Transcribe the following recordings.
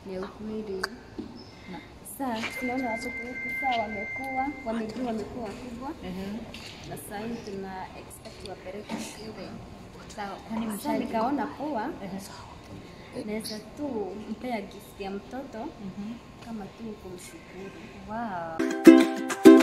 ni ukweli. Na- Sasa tunaona watoto wetu saa wamekuwa wamejua, wamekuwa wakubwa Ehe. na saa hii tuna expect wapeleke shule. Sawa, kwani Sasa mshaji? nikaona poa, Ehe. naweza tu mpea gift ya mtoto Mhm. kama tu kumshukuru. Wow.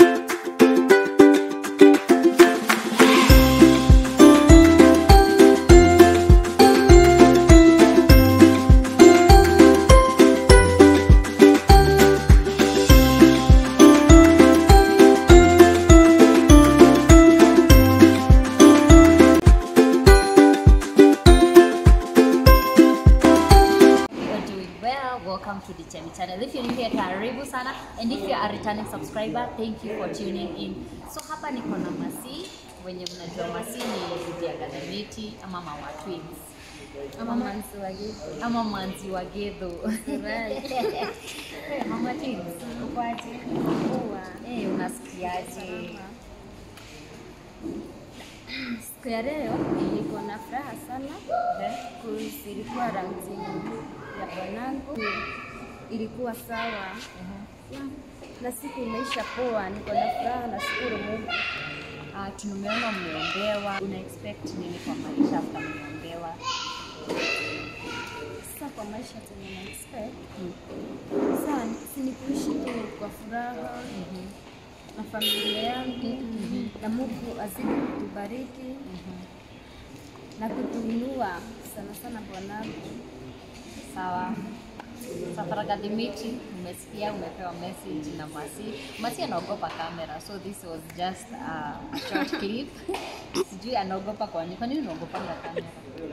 You're doing well. Welcome to the Chemi channel. If you're new here, karibu sana. And if you're a returning subscriber, thank you for tuning in. So hapa niko na Masi, wenye mnajua Masi ni bibi ya Gadamiti ama Mama Twins. Ama manzi wa gift. Ama Manzi wa Gedho. Right. Hey, Mama Twins, uko aje? Poa. Eh, unasikiaje? Salama. Siku ya leo niko na furaha sana Eh? cause ilikuwa raundi ya bwanangu, ilikuwa sawa Yeah. na siku imeisha poa, niko na furaha, nashukuru Mungu. Ah, tumeona mmeombewa. Una expect nini kwa maisha after mmeombewa? Sasa kwa maisha tena na expect Mm. sasa si ni kuishi tu kwa furaha Mhm. na familia yangu na Mungu azidi kutubariki na kutuinua sana sana bwanangu. Sawa. Safara Gadimiti, umesikia umepewa message na Masi. Masi anaogopa kamera, so this was just a short clip. Sijui anaogopa kwa nini. Kwa nini unaogopa kamera?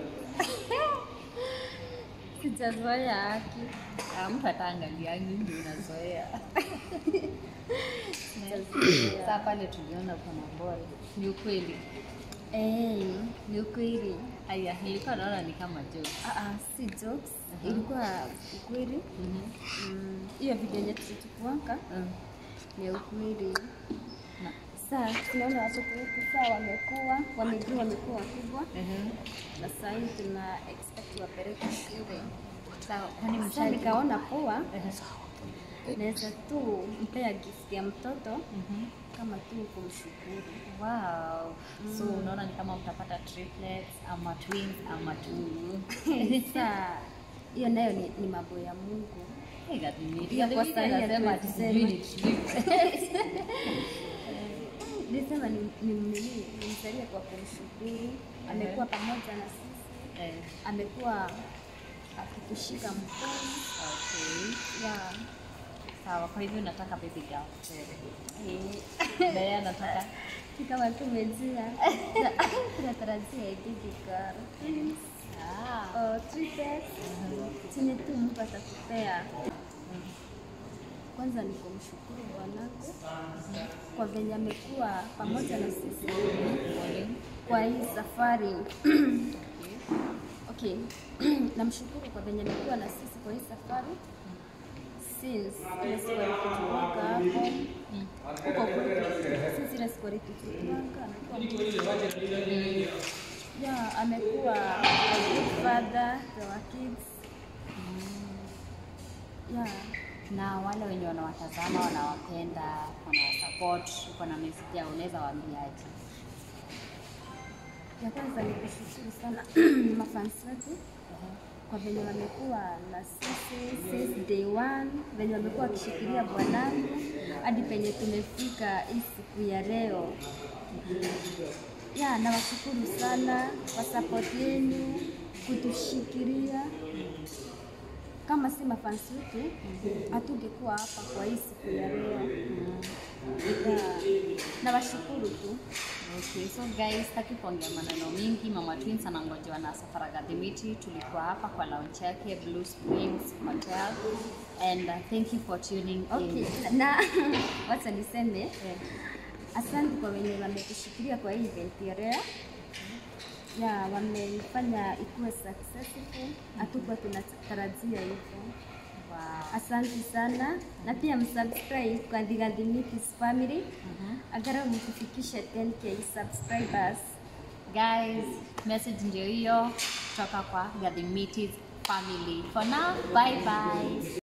Sijazoea haki. Ah, mtu ataangalia ndio unazoea. Sijazoea. Sasa pale tuliona kuna boy. Ni ukweli. Eh, ni ukweli. Aya, nilikuwa naona ni kama joke. Ah, ah, si jokes. Mhm. Ilikuwa ukweli. Mhm. Mm, Hiyo video yenye tulichukuanga Mm. ni ukweli. Na. Sasa tunaona watoto wetu saa wamekuwa wamejua, wamekuwa wakubwa Mhm. na saa hii tuna expect wapeleke shule. Sawa, kwani Sasa mshaji? nikaona poa, Ehe. naweza tu mpea gift ya mtoto Mhm. kama tu kumshukuru. Wow. So unaona ni kama mtapata triplets ama twins ama two. Sasa hiyo nayo ni, ni mambo ya Mungu. Hey, Gadimiti. Hiyo kwa Gadimiti sahi anasema ati hatuwezi sijui ni triplets. Nilisema ni, ni, ni, nimsalie kwa kumshukuru. Amekuwa pamoja na sisi, Eh, amekuwa akitushika mkono. okay. Yeah. Sawa, kwa hivyo nataka baby girl. Eh, Naye anataka si kama tumejia tunatarajia ibigi girl. Twins. ah. Oh, triplets. Chenye tu Mungu atakupea. Kwanza ni kumshukuru Bwanako kwa venye amekuwa pamoja na sisi kwa hii safari. Okay, namshukuru kwa venye amekuwa na sisi kwa hii safari since ile siku alitujuanga hapo huko kwetu, since ile siku alitujuanga amekuwa mtu yeah, amekuwa a good father to our kids yeah. na wale wenye wanawatazama wanawapenda wanawasupport uko na message yao unaweza waambiaje Ya kwanza ni kushukuru sana mafansi wetu kwa venye wamekuwa na sisi since day one, venye wamekuwa wakishikilia bwanangu hadi penye tumefika hii siku ya leo. Ya, nawashukuru sana kwa support yenu kutushikilia. Kama si mafansi wetu hatungekuwa hapa kwa hii siku ya leo. Ya, nawashukuru tu. Okay, so guys, sitaki kuongea maneno mingi. Mama Twins anangojewa na Safara Gadhimiti. Tulikuwa hapa kwa launch yake Blue Springs Hotel and uh, thank you for tuning Okay, in. na wacha niseme asante kwa wenye wametushikilia kwa hii event ya leo. Ya, wamefanya ikuwe successful, hatukuwa tunatarajia hivyo. Wow. Asante sana na pia msubscribe kwa The Gadhimiti's family Mhm. agarau mtufikishe 10k subscribers. Guys, message ndio hiyo kutoka kwa Gadhimiti's family. For now, bye bye.